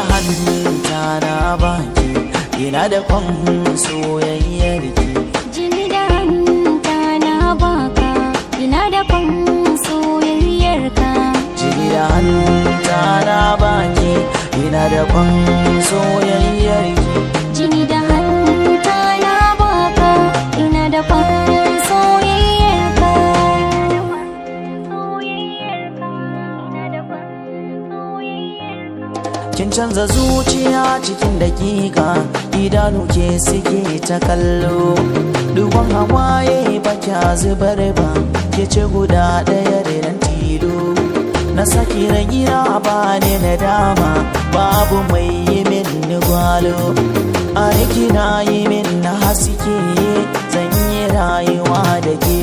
hannunta na baki ina da kwan soyayyar ki jini da hanta na baka ina da kwan soyayyarka jini da hannunta na baki ina da kwan soyayyar ki jini da hanta na baka ina da kwan soyayyarka soyayyarka ina da kwan soyayyarka kin canza zuciya cikin dakika idanu ke suke ta kallo duban hawaye ba kya zubar ba ke ce guda ɗaya da nan tilo na saki ragira ba ne na dama babu mai yi min ni gwalo a na yi min na haske zan yi rayuwa da ke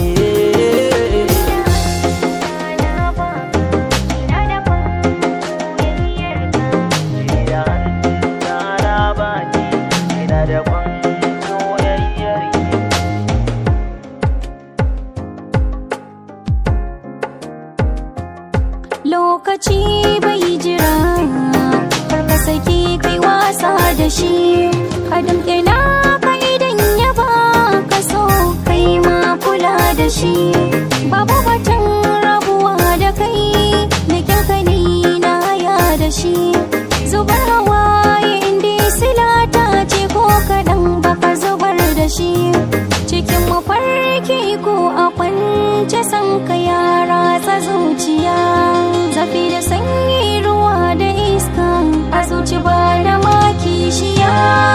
lokaci bai jira kar ka saki kai wasa da shi ka damƙe na ka idan ya ba ka so kai ma kula da shi babu batun rabuwa da kai na kyanka ni na ya da shi zubar hawaye inda silata ce ko kaɗan baka zubar da shi cikin mafarki ko a kwance san ka yara ta zuciya zafi da sanyi ruwa da iska a zuci ba da maki shiya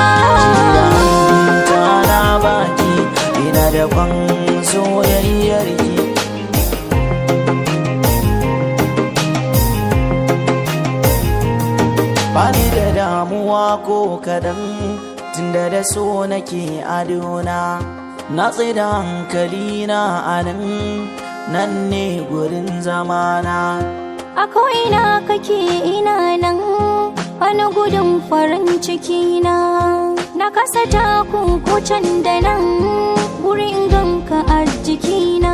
Tana baki ina da kwan soyayyar ki Bani da damuwa ko kadan tunda da so nake adona na da hankali na anan nan ne gurin zamana a ko'ina kake ina nan wani gudun farin ciki na na kasa takun kucan da nan gurin ganka a jikina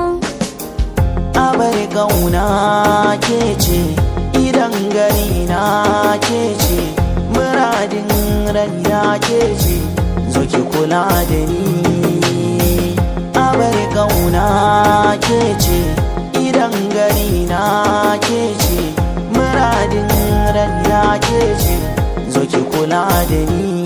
abar gauna ke ce idan gani na ke ce muradin raina ke ce zo ki kula da ni abar gauna ke ce idan gani na ke ce muradin raina ke ce zo ki kula da ni